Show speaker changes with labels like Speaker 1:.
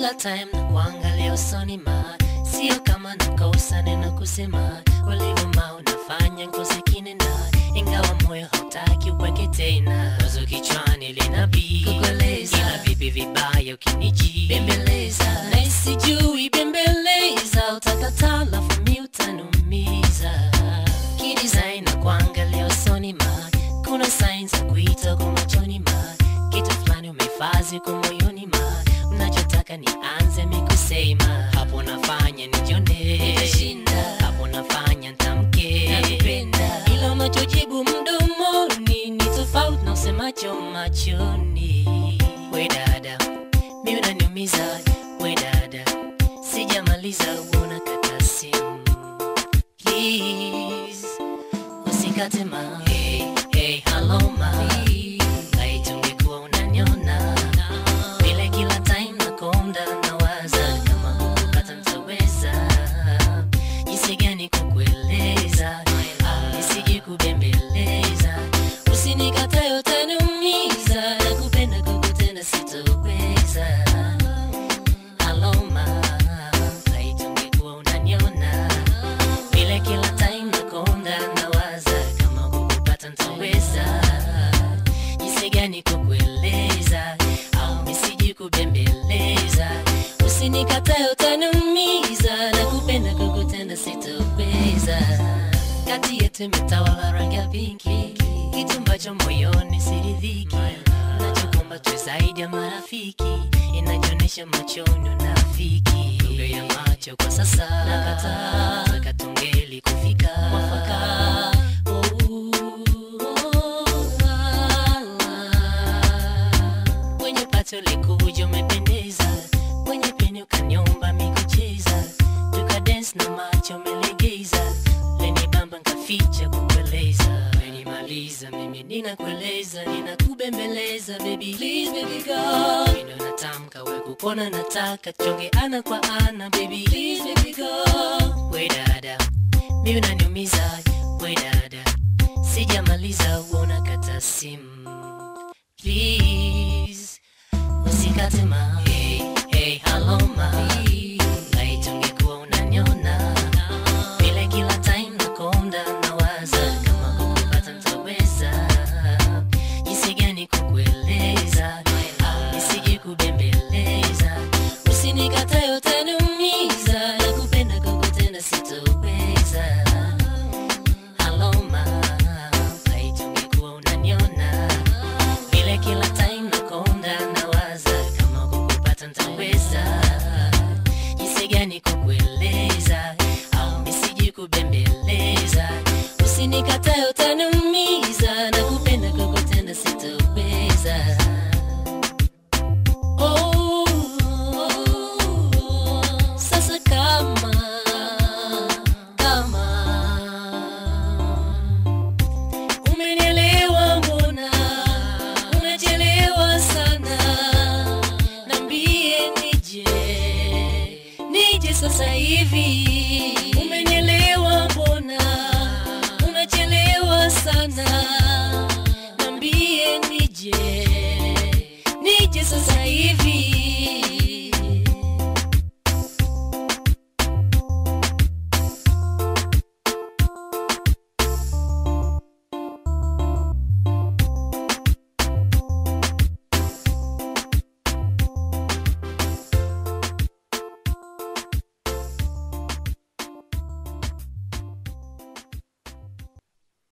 Speaker 1: kila time na kuangalia usoni ma sio kama nakosa neno kusema ulivyo ma unafanya ngozi kinena ingawa moyo hautaki uweke tena wazo kichwani linabii kukueleza ila vipi vibaya ukiniji bembeleza na isijui bembeleza utakataa lafu mi utanumiza kidesign na kuangalia usoni ma kuna signs za kuita kwa machoni ma kitu fulani umefazi kwa moyoni ma unachotaka nianze mikusema hapo nafanya nijone nitashinda hapo nafanya ntamke nakupenda ila unachojibu mdomoni ni tofauti na usemacho machoni we dada mi unaniumiza we dada sijamaliza uona kata simu please usikate ma hey, hey, hello ma laiti ungekuwa unaniona vile kila time nakonda nawaza kama kukupata ntaweza jinsi gani kukueleza au nisiji kubembeleza usinikatae utaniumiza nakupenda kukutenda sitoweza aloma laiti ungekuwa unaniona vile kila time nakonda nawaza kama kukupata ntaweza jinsi gani kukueleza au nisiji kubembeleza usinikatae utaniumiza na kupenda kukutenda sitoweza kati yetu imetawala rangi ya pinki kitu ambacho moyoni siridhiki nachokomba tu zaidi ya marafiki inachoonyesha machoni unafiki lugha ya macho kwa sasa nakataa taka tungeli kufika mwafaka kwenye pato likuja umependeza kwenye peni ukanyomba mikucheza tukadens na macho umelegeza leni bamba nkaficha kukueleza menimaliza mimi ninakueleza ninakubembeleza baby please baby go mino natamka we kupona nataka chonge ana kwa ana baby please baby go we dada mi unaniumiza we dada sijamaliza uona kata simu please usikate ma hey, hey, hello ma laiti ungekuwa unaniona vile kila time nakonda nawaza kama kukupata ntaweza jinsi gani kukueleza au nisiji kubembeleza usinikatae utaniumiza na kupenda kukutenda sitoweza aloma laiti ungekuwa unaniona vile kila time nakonda nawaza kama kukupata ntaweza jinsi gani kukueleza au misiji kubembeleza usinikatae utaniumiza na kupenda kukutenda sitoweza Oh, sasa kama kama umenielewa mbona unachelewa sana nambie nije nije sasa hivi umenielewa mbona unachelewa sana nambie nije nije sasa hivi